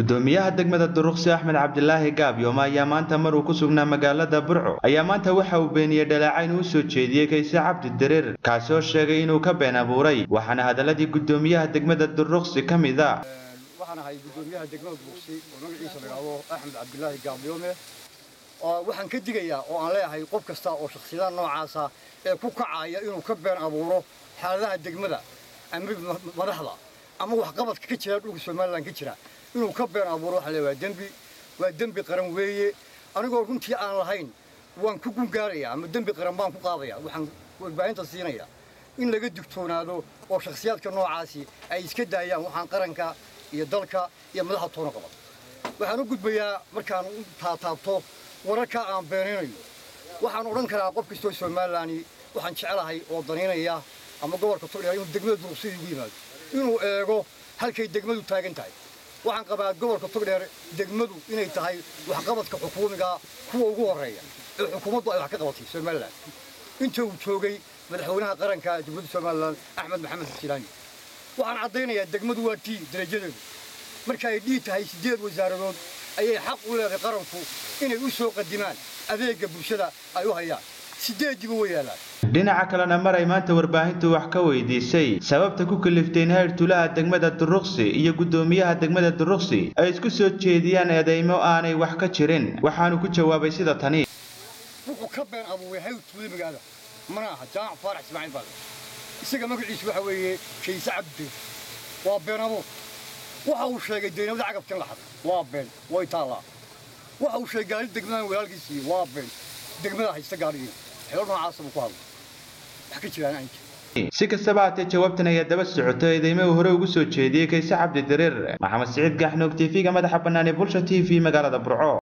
gudoomiyaha degmada duruqsi axmed cabdilaahi gaabyooma ayaa maanta mar uu ku sugnaa magaalada burco ayaa maanta waxa uu beeniyey dhaleecayn uu soo jeediyey kayse cabdi dareer kaasi oo sheegay inuu ka been abuuray waxaana hadaladii gudoomiyaha degmada duruqsi ka mid a waxaan ahay gudoomiyaha degmada duruqsi oo magaciisa la yidhaahdo axmed cabdilaahi gaabyoome waxaan ka digayaa oo aan leeyahay qof kasta oo shakhsiyadaha noocaasa ee ku kacaya inuu ka been abuuro xaaladaha degmada ama madaxda ama waxqabadka ka jira dhulka somalilan ka jira inuu ka been abuuro waxaa leeyahay waa dembi waa dembi qaran weeye anigoo runtii aan lahayn waan ku gungaarayaa ama dembi qaran baan ku qaadaya waxaan warbaahinta siinaya in laga digtoonaado oo shakhsiyaadka noocaasi ay iska daayaan waxaan qaranka iyo dalka iyo madaxda toona qaban waxaan u gudbayaa markaan u taataabto wararka aan beenaynayo waxaan odhan karaa qof kastoo somalilan waxaan jecelahay oo danaynaya ama gobolka togdheer inuu degmada duruqsida ugu yimaado inuu eego halkay degmadu taagan tahay waxaan qabaa gobolka togdheer degmadu inay tahay waxqabadka xukuumiga kuwa ugu horreeya ee xukuumaddu ay wax ka qabatay somalilan inta uu joogay madaxweynaha qaranka dowladda somalilan axmed maxamed xasilaani waxaan caddaynayaa degmadu waa tii darajadeedu marka ay dhii tahay siddeed wasaaradood ayay xaq u leedahay qaranku inay u soo qadimaan adeegga bulshada ay u hayaan siddeediba way yaallaan dhinaca kalena mar ay maanta warbaahintu wax ka weydiisay sababta ku kaliftay in heyrtulaha degmada duruqsi iyo gudoomiyaha degmada duruqsi ay isku soo jeediyaan eedeymo aanay wax ka jirin waxaanu ku jawaabay sida tani wuxuu ka been abuuray heyrtula magaada mana aha jaamac faarax ismaaciil baa isaga magaciisu waxa weeye kayse cabdi waa been abuur waxa uu sheegay deynamada cagabkan laxad waa been way taallaa waxa uu sheegay gaari degmadan walaalkiisii waa been degmada haysta gaarigiina xeelo noocaasa buu ku hadlay wax ka jiraan aan jirin si kastaba haatee jawaabtan ayaa daba socoto eedeymo uu hore ugu soo jeediyey kayse cabdi dareer maxamed siciid gaaxnoog tv-ga madaxa bannaan ee bulsha t v magaalada burco